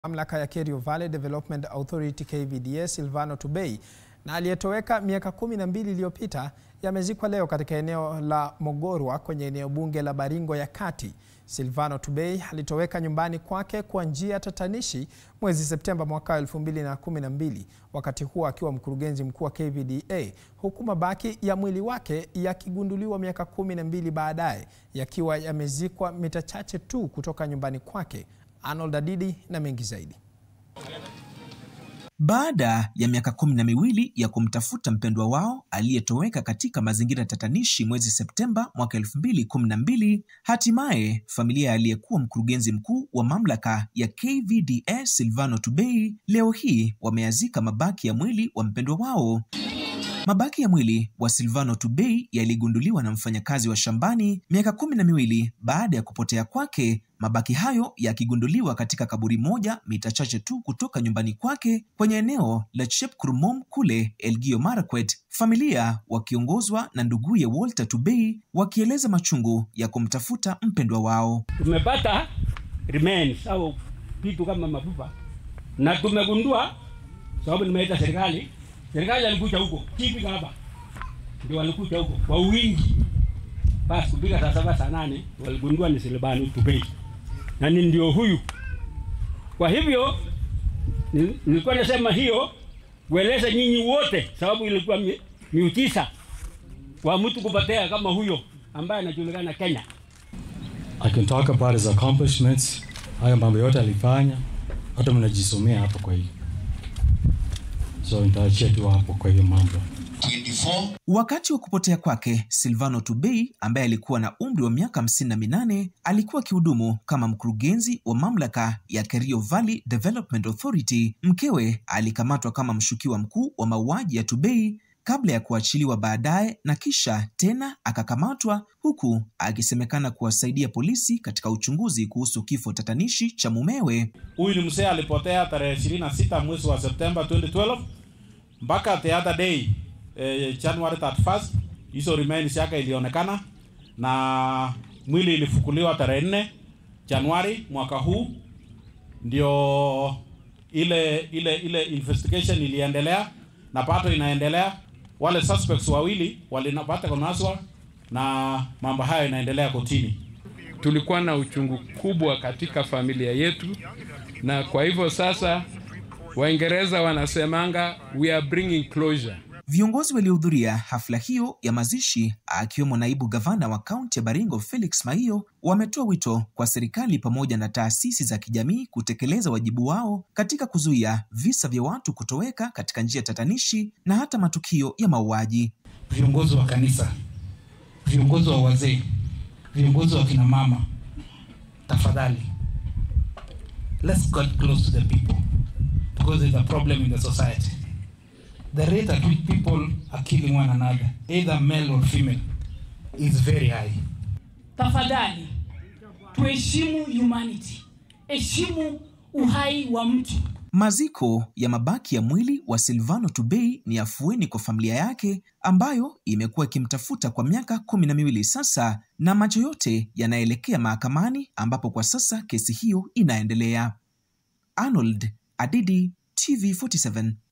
Mamlaka ya Kerio Valley Development Authority KVDA Silvano Tubei na aliyetoweka miaka kumi na mbili iliyopita yamezikwa leo katika eneo la Mogorwa kwenye eneo bunge la Baringo ya Kati. Silvano Tubei alitoweka nyumbani kwake kwa njia tatanishi mwezi Septemba mwaka 2012, wakati huo akiwa mkurugenzi mkuu wa KVDA, huku mabaki ya mwili wake yakigunduliwa miaka kumi na mbili baadaye yakiwa yamezikwa mita chache tu kutoka nyumbani kwake. Arnold Adidi na mengi zaidi. Baada ya miaka kumi na miwili ya kumtafuta mpendwa wao aliyetoweka katika mazingira tatanishi mwezi Septemba mwaka elfu mbili kumi na mbili, hatimaye familia ya aliyekuwa mkurugenzi mkuu wa mamlaka ya KVDA Silvano Tubei leo hii wameyazika mabaki ya mwili wa mpendwa wao. Mabaki ya mwili wa Silvano Tubei yaligunduliwa na mfanyakazi wa shambani miaka kumi na miwili baada ya kupotea kwake, mabaki hayo yakigunduliwa katika kaburi moja mita chache tu kutoka nyumbani kwake kwenye eneo la Chepkurmom kule Elgeyo Marakwet, familia wakiongozwa na nduguye Walter Tubei wakieleza machungu ya kumtafuta mpendwa wao. Tumepata remains au vitu kama mafupa na tumegundua, sababu nimeita serikali serikali alikuja huko kipi hapa, ndio walikuja huko kwa wingi. Basi kupiga saa saba saa nane waligundua ni Silvano Tubei na ni ndio huyu. Kwa hivyo nilikuwa nasema hiyo kueleza nyinyi wote, sababu ilikuwa miujiza kwa mtu kupotea kama huyo ambaye anajulikana Kenya. I can talk about his accomplishments. Haya mambo yote alifanya, hata mnajisomea hapo kwa hiyo so nitaachia tu hapo kwa hiyo mambo. 24. Wakati wa kupotea kwake, Silvano Tubei ambaye alikuwa na umri wa miaka hamsini na minane alikuwa akihudumu kama mkurugenzi wa mamlaka ya Kerio Valley Development Authority. Mkewe alikamatwa kama mshukiwa mkuu wa mauaji ya Tubei kabla ya kuachiliwa baadaye na kisha tena akakamatwa, huku akisemekana kuwasaidia polisi katika uchunguzi kuhusu kifo tatanishi cha mumewe. Huyu ni mzee alipotea tarehe 26 mwezi wa Septemba 2012 mpaka the other day eh, January 31st hizo remains yake ilionekana na mwili ilifukuliwa tarehe 4 Januari mwaka huu, ndio ile ile ile investigation iliendelea na pato inaendelea. Wale suspects wawili walinapata kunaswa na mambo hayo inaendelea kotini. Tulikuwa na uchungu kubwa katika familia yetu, na kwa hivyo sasa Waingereza wanasemanga we are bringing closure. Viongozi waliohudhuria hafla hiyo ya mazishi akiwemo naibu gavana wa kaunti ya Baringo Felix Maiyo wametoa wito kwa serikali pamoja na taasisi za kijamii kutekeleza wajibu wao katika kuzuia visa vya watu kutoweka katika njia tatanishi na hata matukio ya mauaji. Viongozi wa kanisa, viongozi wa wazee, viongozi wa kina mama, tafadhali, let's get close to the people because there's a problem in the society. The rate at which people are killing one another, either male or female, is very high. Tafadhali tuheshimu humanity, heshimu uhai wa mtu. Maziko ya mabaki ya mwili wa Silvano Tubei ni afueni kwa familia yake ambayo imekuwa ikimtafuta kwa miaka kumi na miwili sasa, na macho yote yanaelekea mahakamani ambapo kwa sasa kesi hiyo inaendelea. Arnold Adidi, TV47.